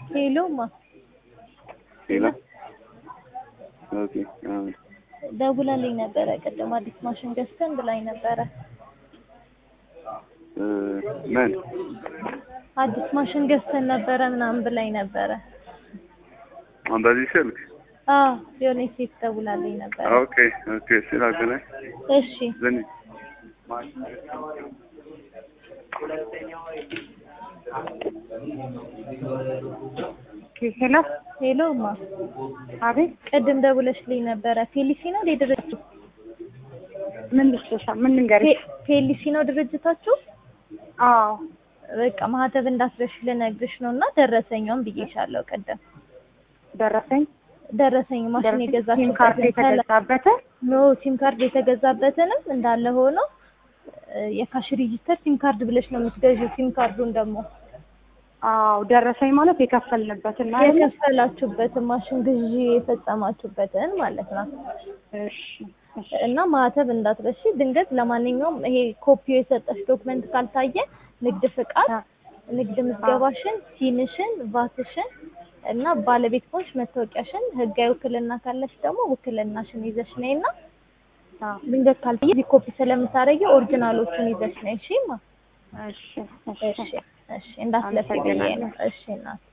ሄሎማ ሌላ ኦኬ አዎ ደውላልኝ ነበረ ቅድም አዲስ ማሽን ገዝተን ብላኝ ነበረ። እ ምን አዲስ ማሽን ገዝተን ነበረ ምናምን ብላኝ ነበረ። አሁን በዚህ ስልክ አዎ የሆነ ሴት ደውላልኝ ነበረ። ኦኬ ኦኬ ስላገናኝ እሺ ዘንድ ሄሎ ሄሎማ አቤት ቅድም ደውለሽልኝ ነበረ። ፌሊሲ ነው እንዴ ድርጅቱ? ምን ልስጥሻ ምን ልንገርሽ ፌ- ፌሊሲ ነው ድርጅታችሁ? አዎ በቃ ማህተብ እንዳስረሽ ልነግርሽ ነው እና ደረሰኛውን ብዬሻለሁ ቅድም ደረሰኝ ደረሰኝ ማሽን ደረሰኝ ሲም ካርድ የገዛችሁበት የተገዛበትን ኖ ሲም ካርድ የተገዛበትንም እንዳለ ሆኖ እ የካሽ ሬጂስተር ሲም ካርድ ብለሽ ነው የምትገዢው። ሲም ካርዱን ደግሞ አዎ ደረሰኝ ማለት የከፈልንበትን ማለት ነው። የከፈላችሁበትን ማሽን ግዢ የፈጸማችሁበትን ማለት ነው። እሺ እሺ እና ማህተብ እንዳትረሺ። ድንገት ለማንኛውም ይሄ ኮፒው የሰጠሽ ዶክመንት ካልታየ ንግድ ፍቃድ፣ አ- ንግድ ምዝገባሽን፣ ሲንሽን፣ ቫትሽን እና ባለቤት ከሆንሽ መታወቂያሽን፣ ህጋዊ ውክልና ካለሽ ደግሞ ውክልናሽን ይዘሽ ነይና አዎ ድንገት ካልታየ እዚህ ኮፒ ስለምታረጊ ኦሪጂናሎቹን ይዘሽ ነይ። እሺ ማ እሺ እሺ እሺ እሺ እንዳትለፊ ብዬ ነው። አመሰግናለሁ። እሺ እናት